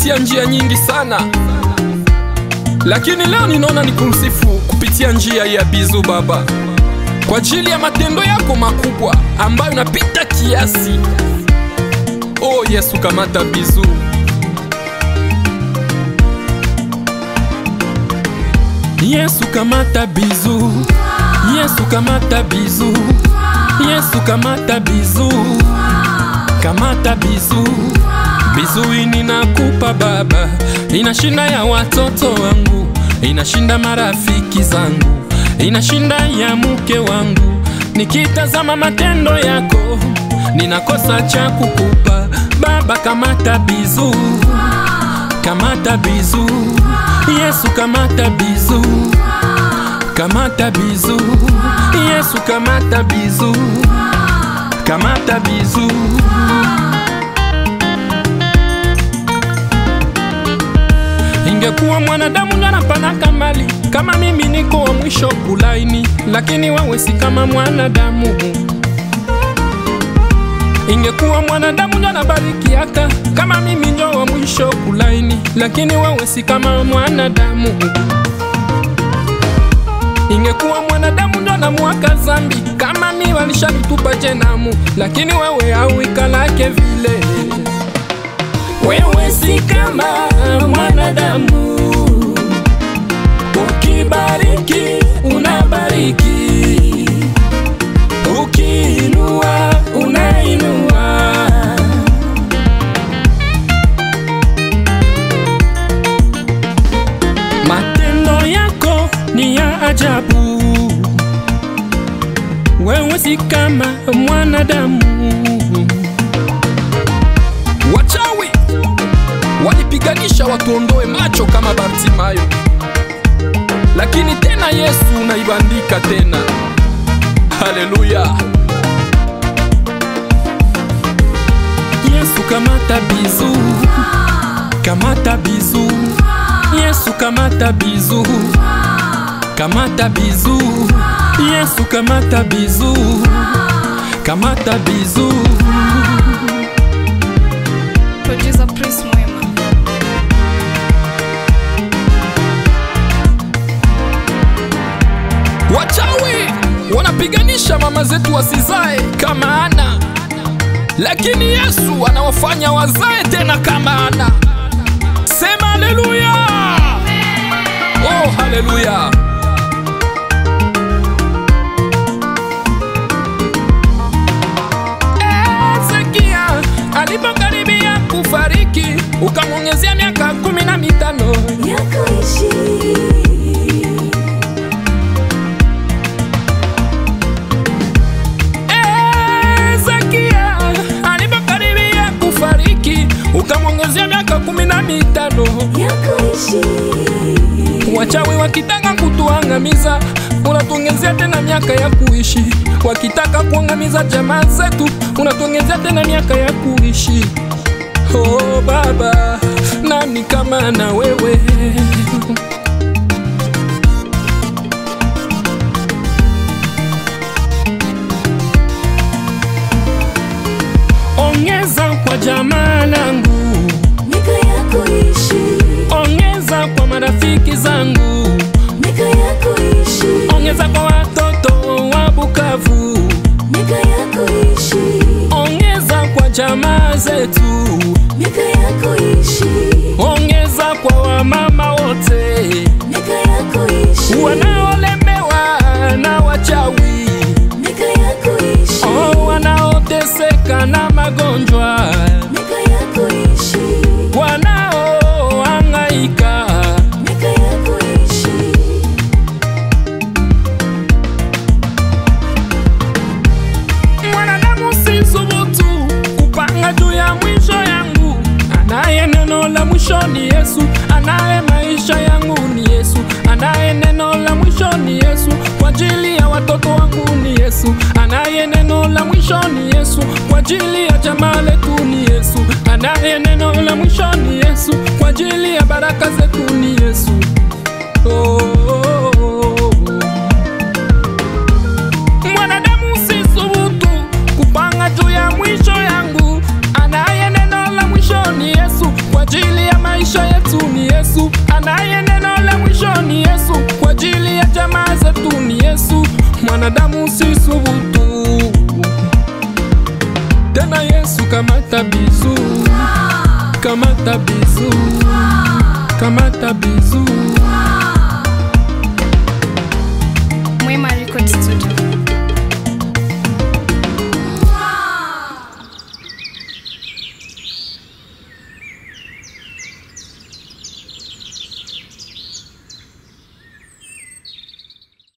kupitia njia nyingi sana, lakini leo ninaona ni kumsifu kupitia njia ya Bizu Baba kwa ajili ya matendo yako makubwa ambayo napita kiasi. Oh Yesu, kamata Bizu. Yesu kamata Bizu, Yesu kamata Bizu, Yesu kamata Bizu, kamata Bizu. Bizu ini nakupa Baba, inashinda ya watoto wangu, inashinda marafiki zangu, inashinda ya mke wangu. Nikitazama matendo yako, ninakosa cha kukupa Baba. Kamata Bizu, kamata Bizu, Yesu kamata Bizu, kamata Bizu, Yesu kamata Bizu, kamata Bizu. Ingekuwa mwanadamu ndo anapanaka mbali kama mimi niko wa mwisho kulaini, lakini wewe si kama mwanadamu. Ingekuwa mwanadamu ndo anabarikiaka kama mimi ndo wa mwisho kulaini, lakini wewe si kama mwanadamu. Ingekuwa mwanadamu ndo anamuaka zambi kama mi walishanitupa jenamu, lakini wewe hauikalake vile. Wewe si kama mwanadamu, ukibariki unabariki, ukiinua unainua. Matendo yako ni ya ajabu, wewe si kama mwanadamu. Wachawi walipiganisha watuondoe macho kama Bartimayo, lakini tena Yesu unaibandika tena. Haleluya! Yesu kamata Bizu, kamata Bizu, Yesu kamata Bizu, kamata Bizu, Yesu kamata Bizu, kamata Bizu. Producer Prince Mwema. Wachawi wanapiganisha mama zetu wasizae kama Ana, lakini Yesu anawafanya wazae tena kama Ana. Sema haleluya! Oh, haleluya! Hezekia alipokaribia kufariki, ukamwongezea miaka kumi na mitano. ya kuishi Hezekia alipokaribia kufariki, ukamwongezea miaka kumi na mitano. ya kuishi Wachawi wakitaka kutuangamiza, unatuongezea tena miaka ya kuishi. Wakitaka kuangamiza jamaa zetu, unatuongezea tena miaka ya kuishi. Oh Baba, nani kama na wewe? Ongeza kwa jamaa langu, miaka ya kuishi ongeza kwa marafiki zangu, miaka ya kuishi ongeza kwa watoto wa Bukavu, miaka ya kuishi ongeza kwa jamaa zetu, miaka ya kuishi ongeza kwa wamama wote miaka ya kuishi wanaolemewa na wachawi, miaka ya kuishi oh, wanaoteseka na magonjwa, miaka ya kuishi wanaohangaika miaka ya kuishi Mwanadamu si subutu kupanga juu ya mwisho yangu. Anaye neno la mwisho ni Yesu, anaye maisha yangu ni Yesu, anaye neno la mwisho ni Yesu, kwa ajili ya watoto wangu ni Yesu, anaye neno la mwisho ni Yesu, kwa ajili ya jamaa letu ni Yesu, anaye neno la mwisho ni Yesu, kwa ajili ya baraka zetu ni Yesu. Oh, oh, oh, oh. Mwanadamu si subutu kupanga juu ya mwisho yangu, anaye neno la mwisho ni Yesu, kwa ajili ya maisha anaye neno la mwisho ni Yesu, kwa ajili ya jamaa zetu ni Yesu, mwanadamu si subutu tena. Yesu kamata bizu, kamata bizu, kamata bizu